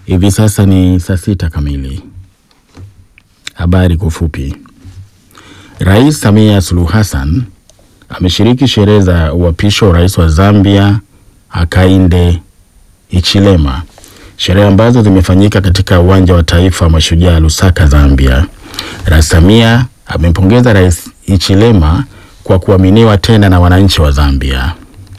Hivi sasa ni saa sita kamili. Habari kwa ufupi. Rais Samia Suluhu Hassan ameshiriki sherehe za uapisho wa rais wa Zambia Hakainde Hichilema, sherehe ambazo zimefanyika katika uwanja wa taifa wa mashujaa Lusaka, Zambia. Rais Samia amempongeza Rais Hichilema kwa kuaminiwa tena na wananchi wa Zambia.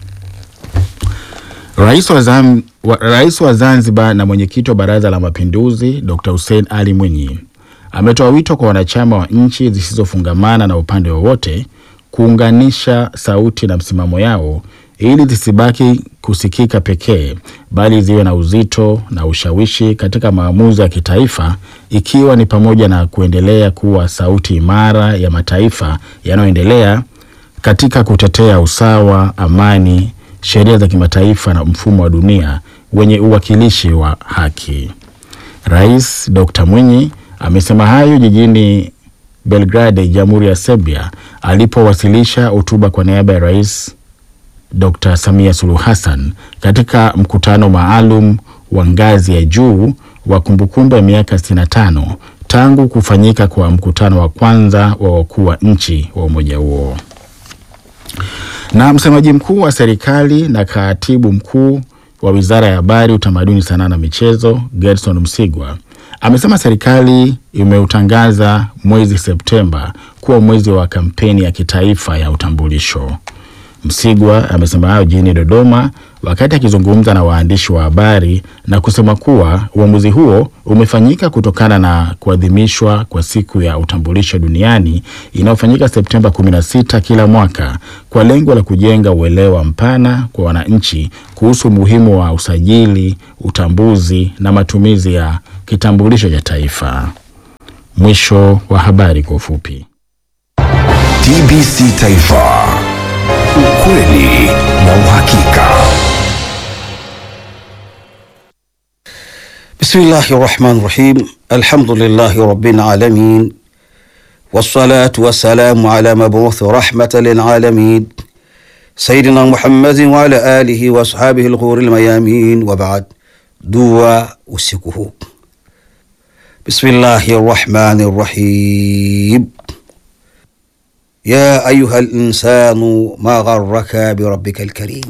Rais wa, Zam, wa, Rais wa Zanzibar na mwenyekiti wa Baraza la Mapinduzi Dr. Hussein Ali Mwinyi ametoa wito kwa wanachama wa nchi zisizofungamana na upande wowote kuunganisha sauti na msimamo yao ili zisibaki kusikika pekee bali ziwe na uzito na ushawishi katika maamuzi ya kitaifa ikiwa ni pamoja na kuendelea kuwa sauti imara ya mataifa yanayoendelea katika kutetea usawa, amani, sheria za kimataifa na mfumo wa dunia wenye uwakilishi wa haki. Rais Dr. Mwinyi amesema hayo jijini Belgrade, Jamhuri ya Serbia, alipowasilisha hotuba kwa niaba ya Rais Dr. Samia Suluhu Hassan katika mkutano maalum wa ngazi ya juu wa kumbukumbu ya miaka 65 tangu kufanyika kwa mkutano wa kwanza wa wakuu wa nchi wa umoja huo. Na msemaji mkuu wa serikali na katibu mkuu wa Wizara ya Habari, Utamaduni, Sanaa na Michezo, Gerson Msigwa amesema serikali imeutangaza mwezi Septemba kuwa mwezi wa kampeni ya kitaifa ya utambulisho. Msigwa amesema hayo jijini Dodoma wakati akizungumza na waandishi wa habari na kusema kuwa uamuzi huo umefanyika kutokana na kuadhimishwa kwa siku ya utambulisho duniani inayofanyika Septemba 16 kila mwaka kwa lengo la kujenga uelewa mpana kwa wananchi kuhusu umuhimu wa usajili, utambuzi na matumizi ya kitambulisho cha taifa. Mwisho wa habari kwa ufupi. TBC Taifa, ukweli na uhakika. Bismillahi rahmani rahim. Alhamdulillahi rabbil alamin wassalatu wassalamu ala mabuthi rahmatan lilalamin sayidina Muhammadin wa ala alihi wa ashabihi alghuri almayamin wa ba'd. Dua usiku huu. Bismillahi rahmani rahim. Ya ayuha linsanu ma gharraka birabbika alkarim.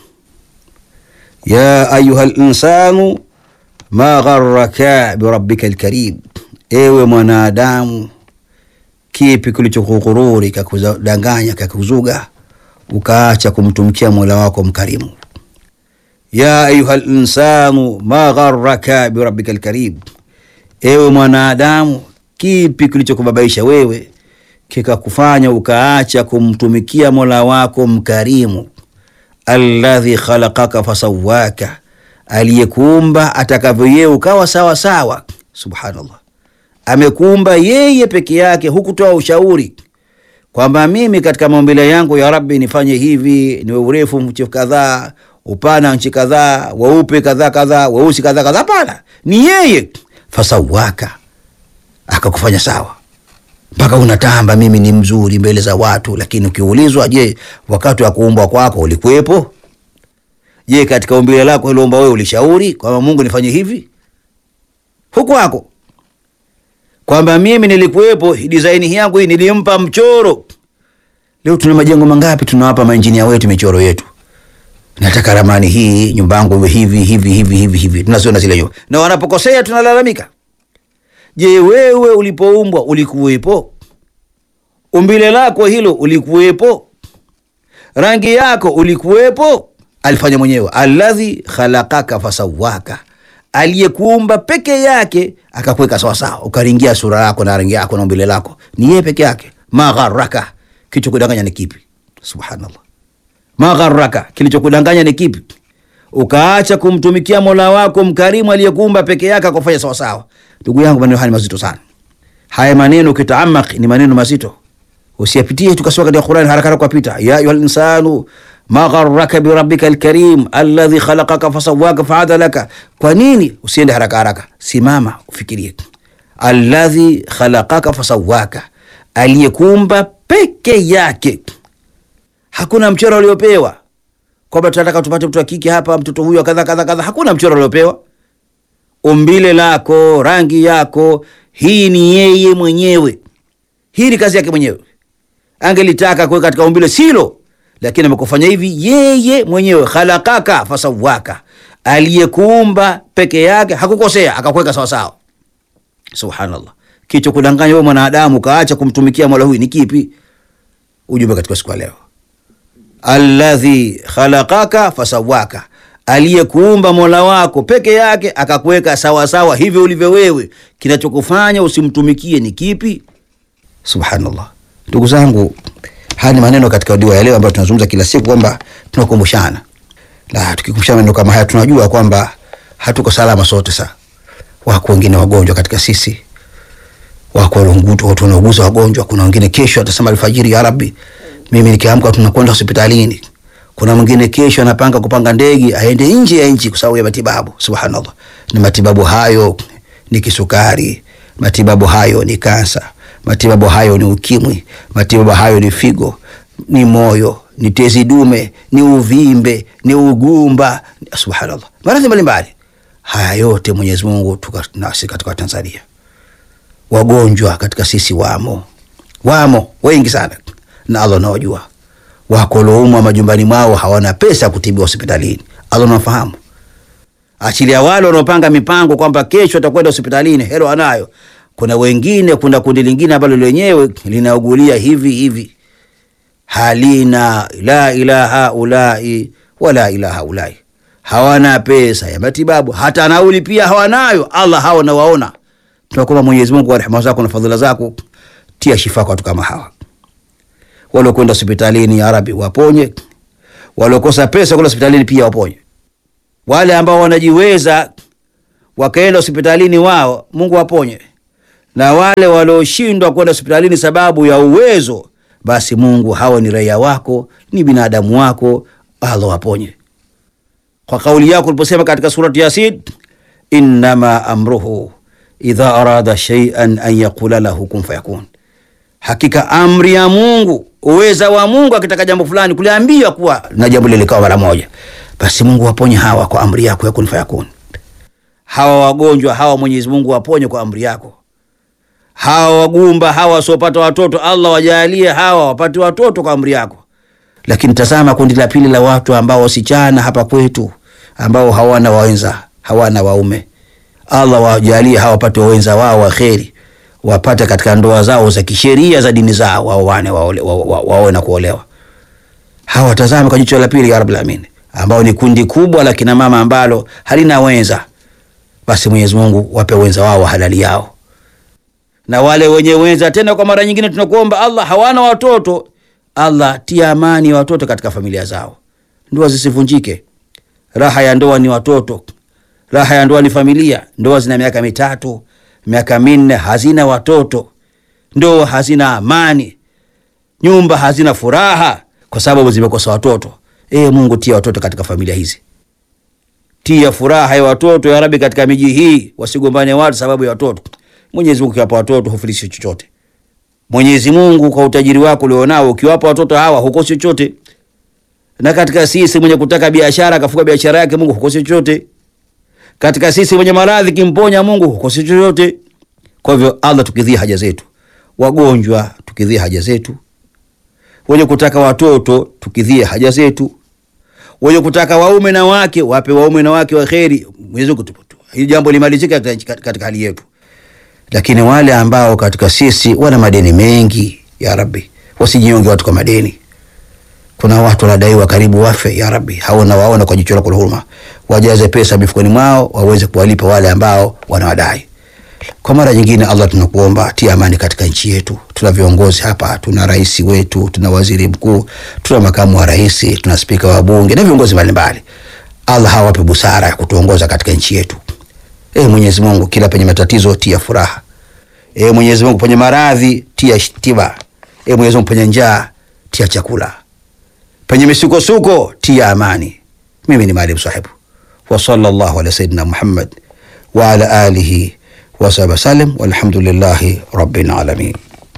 Ya ayuha linsanu ma gharraka birabbika alkarim, ewe mwanadamu, kipi kilichokughururi kakudanganya kakuzuga ukaacha kumtumikia mola wako mkarimu. Ya ayuha linsanu ma gharraka birabbika alkarim, ewe mwanadamu, kipi kilichokubabaisha wewe kikakufanya ukaacha kumtumikia mola wako mkarimu. Alladhi khalaqaka fasawaka, aliyekuumba atakavyo yeye ukawa sawa sawa. Subhanallah, amekuumba yeye peke yake, hukutoa ushauri kwamba mimi katika maumbile yangu ya Rabbi nifanye hivi, niwe urefu nchi kadhaa, upana nchi kadhaa, weupe kadhaa kadhaa, weusi kadhaa kadhaa. Hapana, ni yeye fasawaka, akakufanya sawa mpaka unatamba mimi ni mzuri mbele za watu, lakini ukiulizwa, je, wakati wa kuumbwa kwako ulikuwepo? Je, katika umbile lako uliomba wewe ulishauri kwamba Mungu nifanye hivi? Huku wako kwamba mimi nilikuwepo, design yangu hii nilimpa mchoro. Leo tuna majengo mangapi tunawapa mainjinia wetu michoro yetu, nataka ramani hii, nyumba yangu iwe hivi hivi hivi hivi hivi, tunaziona zile nyumba, na wanapokosea tunalalamika. Je, wewe ulipoumbwa ulikuwepo? Umbile lako hilo ulikuwepo? Rangi yako ulikuwepo? Alifanya mwenyewe, alladhi khalaqaka fasawaka, aliyekuumba peke yake akakuweka sawasawa, ukaringia sura yako na rangi yako na umbile lako, ni yeye peke yake. Magharaka, kilichokudanganya ni kipi? Subhanallah, magharaka, kilichokudanganya ni kipi? Ukaacha kumtumikia mola wako mkarimu aliyekuumba peke yake akufanya sawasawa. Ndugu yangu, maneno haya ni mazito sana. Haya maneno ukitaamak ni maneno mazito, usiyapitie tukasoma katika Qur'an haraka haraka kupita. Ya ayuha linsanu ma gharraka birabbika alkarim alladhi khalaqaka fasawaka faadalaka. Kwa nini usiende haraka haraka? Simama ufikirie. Alladhi khalaqaka fasawaka, aliyekuumba peke yake, hakuna mchoro uliopewa kwamba tunataka tupate mtoto wa kike hapa, mtoto huyu kadha kadha kadha. Hakuna mchoro uliopewa umbile lako, rangi yako, hii ni yeye mwenyewe. Hii ni kazi yake mwenyewe. Angelitaka kuweka katika umbile silo, lakini amekufanya hivi yeye mwenyewe. Khalakaka fasawaka, aliyekuumba peke yake hakukosea, akakuweka sawasawa. Subhanallah, kicho kudanganya wewe mwanadamu kaacha kumtumikia mola huyu ni kipi? Ujumbe katika siku ya leo, alladhi khalaqaka fasawaka, aliyekuumba mola wako peke yake akakuweka sawasawa hivyo ulivyo wewe. Kinachokufanya usimtumikie ni kipi? Subhanallah, ndugu zangu, haya ni maneno katika dua ya leo ambayo tunazungumza kila siku kwamba tunakumbushana, na tukikumbushana maneno kama haya tunajua kwamba hatuko salama sote. Saa wako wengine wagonjwa katika sisi, wako walongutu, watu wanauguza wagonjwa. Kuna wengine kesho atasema alfajiri, ya Rabbi, mimi nikiamka tunakwenda hospitalini. Kuna mwingine kesho anapanga kupanga ndege aende nje ya nchi kwa sababu ya matibabu. Subhanallah, na matibabu hayo ni kisukari, matibabu hayo ni kansa, matibabu hayo ni ukimwi, matibabu hayo ni figo, ni moyo, ni tezi dume, ni uvimbe, ni ugumba. Subhanallah, maradhi mbalimbali haya yote Mwenyezi Mungu tuka nasi katika Tanzania, wagonjwa katika sisi wamo, wamo wengi sana, na Allah anawajua. Wako walioumwa majumbani mwao hawana pesa kutibiwa hospitalini, Allah anafahamu. Achilia wale wanaopanga mipango kwamba kesho atakwenda hospitalini, helo anayo. Kuna wengine, kuna kundi lingine ambalo lenyewe linaugulia hivi hivi, halina la ilaha ulai wala ilaha ulai, hawana pesa ya matibabu, hata nauli pia hawanayo. Allah hawa nawaona. Tunakuomba Mwenyezi Mungu kwa rehema zako na fadhila zako, tia shifa kwa watu kama hawa waliokwenda hospitalini, ya Rabbi waponye. Waliokosa pesa kwenda hospitalini pia waponye. Wale ambao wanajiweza wakaenda hospitalini wao, Mungu waponye, na wale walioshindwa kwenda hospitalini sababu ya uwezo, basi Mungu, hawa ni raia wako, ni binadamu wako, Allah waponye. Kwa kauli yako uliposema katika surati Yasin, innama amruhu idha arada shay'an an yaqula lahu kun fayakun Hakika amri ya Mungu, uweza wa Mungu, akitaka jambo fulani kuliambia kuwa na jambo lile likawa mara moja, basi Mungu waponye hawa kwa amri yako ya kun fayakun. Hawa wagonjwa hawa, Mwenyezi Mungu waponye kwa amri yako. Hawa wagumba hawa wasiopata watoto, Allah wajalie hawa wapate watoto kwa amri yako. Lakini tazama kundi la pili la watu ambao wasichana hapa kwetu ambao hawana wawenza, hawana waume, Allah wajalie hawa wapate wawenza wao wa kheri wapate katika ndoa zao za kisheria za dini zao, waoane waoe wa, wa, wa, na kuolewa. Hawa watazame kwa jicho la pili, ya Rabbul Alamin, ambao ni kundi kubwa la kina mama ambalo halina wenza. Basi Mwenyezi Mungu wape wenza wao wa halali yao, na wale wenye wenza tena, kwa mara nyingine tunakuomba Allah, hawana watoto, Allah tia amani ya watoto katika familia zao, ndoa zisivunjike. Raha ya ndoa ni watoto, raha ya ndoa ni familia. Ndoa zina miaka mitatu miaka minne hazina watoto, ndoa hazina amani, nyumba hazina furaha kwa sababu zimekosa watoto. E Mungu, tia watoto katika familia hizi, tia furaha ya watoto ya Rabbi katika miji hii, wasigombane watu sababu ya watoto. Mwenyezi Mungu ukiwapa watoto hufilishi chochote. Mwenyezi Mungu kwa utajiri wako ulionao, ukiwapa watoto hawa hukosi chochote. Na katika sisi mwenye kutaka biashara akafuka biashara yake, Mungu hukosi chochote katika sisi wenye maradhi kimponya Mungu hukosi chochote. Kwa hivyo Allah, tukidhia haja zetu, wagonjwa tukidhia haja zetu, wenye kutaka watoto tukidhia haja zetu, wenye kutaka waume na wake wape waume na wake wa kheri. Mwenyezi Mungu, hili jambo limalizike katika, katika hali yetu. Lakini wale ambao katika sisi wana madeni mengi, ya Rabbi, wasijionge watu kwa madeni kuna watu wanadaiwa karibu wafe, ya Rabbi, haona waona kwa jicho lako la huruma, wajaze pesa mifukoni mwao waweze kuwalipa wale ambao wanawadai. Kwa mara nyingine, Allah, tunakuomba tia amani katika nchi yetu. Tuna viongozi hapa, tuna rais wetu, tuna waziri mkuu, tuna makamu wa rais, tuna spika wa bunge na viongozi mbalimbali. Allah hawape busara ya kutuongoza katika nchi yetu. E Mwenyezi Mungu, kila penye matatizo tia furaha. E Mwenyezi Mungu, penye maradhi tia tiba. E Mwenyezi Mungu, penye njaa tia chakula penye misukosuko tia amani. Mimi ni Maalim Sahibu wa sallallahu ala sayidina Muhammad wa ala alihi wa sahbihi wasallam, walhamdulillahi rabbil alamin.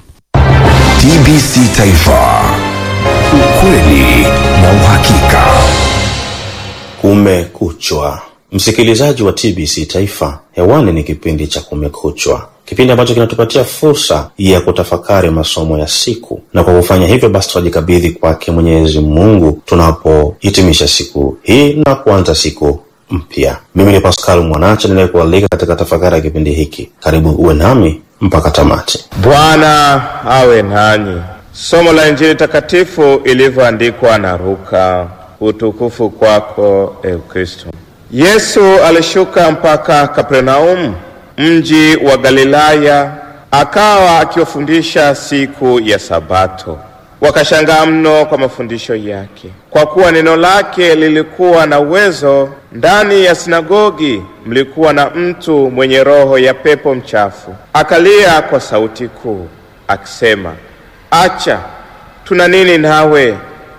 TBC Taifa, ukweli na uhakika. Kumekuchwa, Msikilizaji wa TBC Taifa, hewani ni kipindi cha Kumekuchwa, kipindi ambacho kinatupatia fursa ya kutafakari masomo ya siku, na kwa kufanya hivyo basi tunajikabidhi kwake Mwenyezi Mungu tunapohitimisha siku hii na kuanza siku mpya. Mimi ni Pascal Mwanacha ninayekualika katika tafakari ya kipindi hiki. Karibu uwe nami mpaka tamati. Bwana awe nanyi. Somo la Injili takatifu ilivyoandikwa na Luka. Utukufu kwako e Kristo. Yesu alishuka mpaka Kapernaumu, mji wa Galilaya, akawa akiwafundisha siku ya Sabato. Wakashangaa mno kwa mafundisho yake, kwa kuwa neno lake lilikuwa na uwezo. Ndani ya sinagogi mlikuwa na mtu mwenye roho ya pepo mchafu, akalia kwa sauti kuu akisema, acha, tuna nini nawe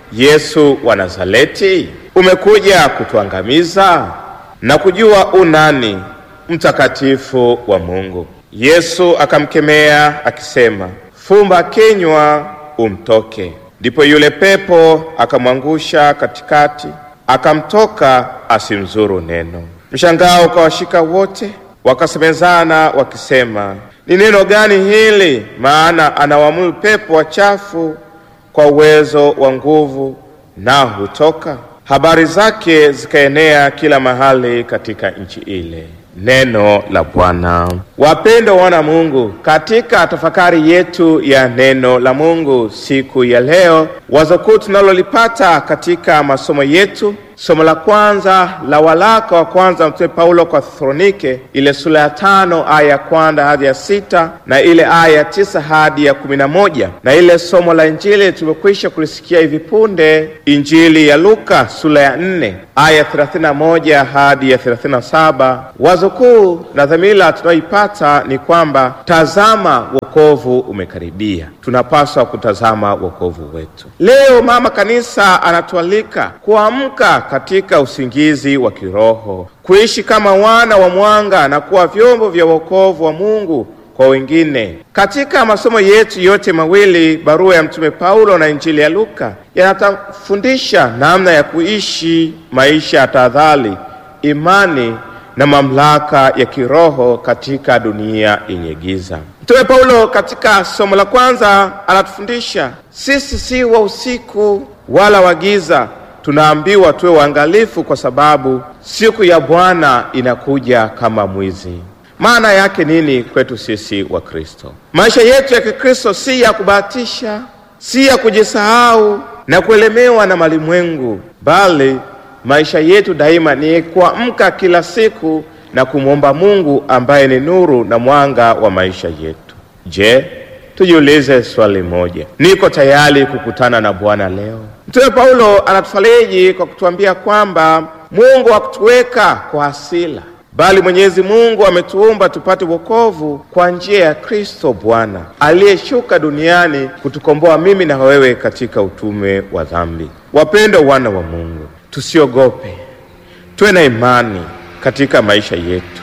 Yesu wa Nazareti? Umekuja kutuangamiza? Na kujua unani mtakatifu wa Mungu. Yesu akamkemea akisema, fumba kinywa umtoke. Ndipo yule pepo akamwangusha katikati, akamtoka asimzuru neno. Mshangao ukawashika wote, wakasemezana wakisema, ni neno gani hili? Maana anawaamuru pepo wachafu kwa uwezo wa nguvu, nao hutoka. Habari zake zikaenea kila mahali katika nchi ile. Neno la Bwana. Wapendwa wana Mungu, katika tafakari yetu ya neno la Mungu siku ya leo, wazo kuu tunalolipata katika masomo yetu, somo la kwanza la waraka wa kwanza Mtume Paulo kwa Thesalonike, ile sura ya tano aya ya kwanza hadi ya sita na ile aya ya tisa hadi ya kumi na moja na ile somo la Injili tumekwisha kulisikia hivi punde, Injili ya Luka sura ya nne aya ya thelathini na moja hadi ya thelathini na saba Wazo kuu na dhamira tunayoipata ni kwamba tazama, wokovu umekaribia. Tunapaswa kutazama wokovu wetu. Leo mama kanisa anatualika kuamka katika usingizi wa kiroho, kuishi kama wana wa mwanga na kuwa vyombo vya wokovu wa Mungu kwa wengine. Katika masomo yetu yote mawili, barua ya Mtume Paulo na Injili ya Luka, yanatufundisha namna ya kuishi maisha ya tahadhari, imani na mamlaka ya kiroho katika dunia yenye giza. Mtume Paulo katika somo la kwanza anatufundisha sisi si wa usiku wala wa giza. Tunaambiwa tuwe waangalifu, kwa sababu siku ya Bwana inakuja kama mwizi. Maana yake nini kwetu sisi wa Kristo? Maisha yetu ya Kikristo si ya kubahatisha, si ya kujisahau na kuelemewa na malimwengu, bali maisha yetu daima ni kuamka kila siku na kumwomba Mungu ambaye ni nuru na mwanga wa maisha yetu. Je, tujiulize swali moja, niko tayari kukutana na Bwana leo? Mtume Paulo anatufariji kwa kutuambia kwamba Mungu hakutuweka kwa hasira, bali Mwenyezi Mungu ametuumba tupate wokovu kwa njia ya Kristo Bwana aliyeshuka duniani kutukomboa mimi na wewe katika utume wa dhambi. Wapendwa wana wa Mungu, tusiogope, tuwe na imani katika maisha yetu,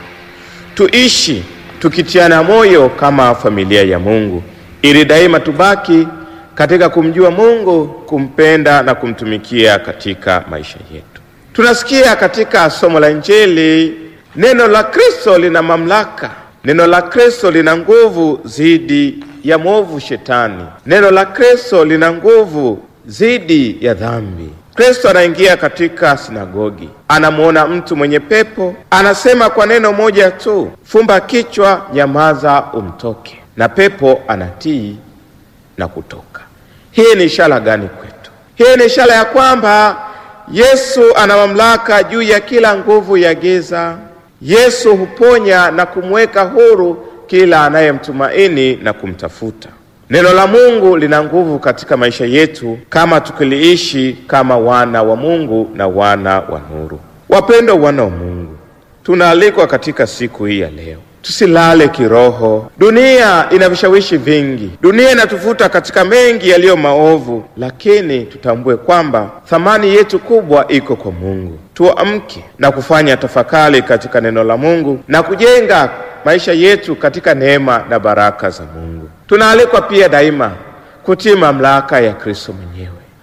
tuishi tukitiana moyo kama familia ya Mungu, ili daima tubaki katika kumjua Mungu, kumpenda na kumtumikia katika maisha yetu. Tunasikia katika somo la Injili, neno la Kristo lina mamlaka, neno la Kristo lina nguvu dhidi ya mwovu Shetani, neno la Kristo lina nguvu dhidi ya dhambi. Kristo anaingia katika sinagogi, anamwona mtu mwenye pepo, anasema kwa neno moja tu, fumba kichwa, nyamaza, umtoke, na pepo anatii na kutoka. Hii ni ishara gani kwetu? Hii ni ishara ya kwamba Yesu ana mamlaka juu ya kila nguvu ya giza. Yesu huponya na kumweka huru kila anayemtumaini na kumtafuta. Neno la Mungu lina nguvu katika maisha yetu kama tukiliishi kama wana wa Mungu na wana wa nuru. Wapendwa wana wa Mungu, tunaalikwa katika siku hii ya leo tusilale kiroho. Dunia ina vishawishi vingi, dunia inatuvuta katika mengi yaliyo maovu, lakini tutambue kwamba thamani yetu kubwa iko kwa Mungu. Tuamke na kufanya tafakari katika neno la Mungu na kujenga maisha yetu katika neema na baraka za Mungu. Tunaalikwa pia daima kutii mamlaka ya Kristo mwenyewe.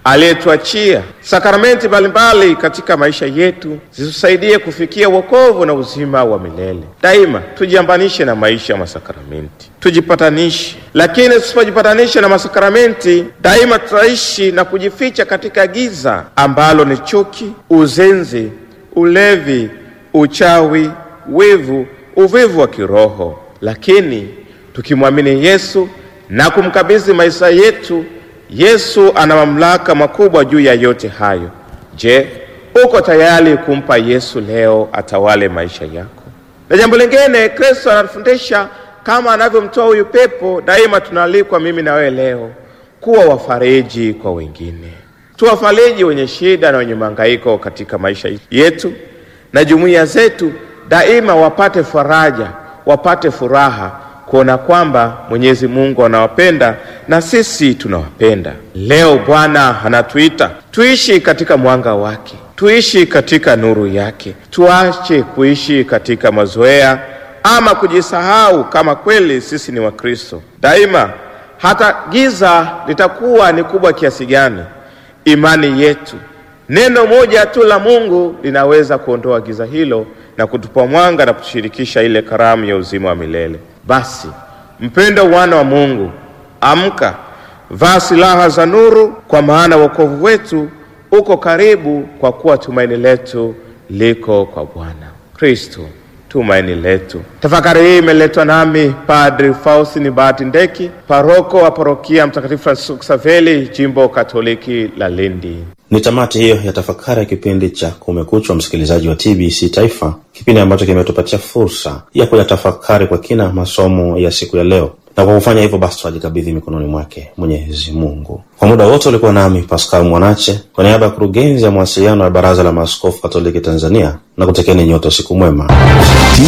aliyetuachia sakramenti mbalimbali katika maisha yetu zitusaidie kufikia wokovu na uzima wa milele. Daima tujiambanishe na maisha ya masakramenti, tujipatanishe. Lakini tusipojipatanisha na masakramenti, daima tutaishi na kujificha katika giza ambalo ni chuki, uzenzi, ulevi, uchawi, wivu, uvivu wa kiroho. Lakini tukimwamini Yesu na kumkabidhi maisha yetu, Yesu ana mamlaka makubwa juu ya yote hayo. Je, uko tayari kumpa Yesu leo atawale maisha yako? Na jambo lingine, Kristo anatufundisha kama anavyomtoa huyu pepo, daima tunaalikwa mimi na wewe leo kuwa wafariji kwa wengine, tuwafariji wenye shida na wenye mahangaiko katika maisha yetu, na jumuiya zetu daima wapate faraja, wapate furaha kuona kwamba Mwenyezi Mungu anawapenda na sisi tunawapenda. Leo Bwana anatuita tuishi katika mwanga wake, tuishi katika nuru yake, tuache kuishi katika mazoea ama kujisahau kama kweli sisi ni Wakristo. Daima hata giza litakuwa ni kubwa kiasi gani, imani yetu, neno moja tu la Mungu linaweza kuondoa giza hilo na kutupa mwanga na kutushirikisha ile karamu ya uzima wa milele. Basi mpendo wana wa Mungu, amka, vaa silaha za nuru, kwa maana wokovu wetu uko karibu, kwa kuwa tumaini letu liko kwa Bwana Kristo, tumaini letu. Tafakari hii imeletwa nami Padri Faustini Bahati Ndeki, paroko wa parokia Mtakatifu Francisco Xaveri, jimbo Katoliki la Lindi. Ni tamati hiyo ya tafakari ya kipindi cha Kumekuchwa, msikilizaji wa TBC Taifa, kipindi ambacho kimetupatia fursa ya kuyatafakari kwa kina masomo ya siku ya leo, na kwa kufanya hivyo basi twajikabidhi mikononi mwake Mwenyezi Mungu. Kwa muda wote ulikuwa nami Pascal Mwanache kwa niaba ya kurugenzi ya mawasiliano ya Baraza la Maaskofu Katoliki Tanzania, na kutekeni nyote usiku mwema.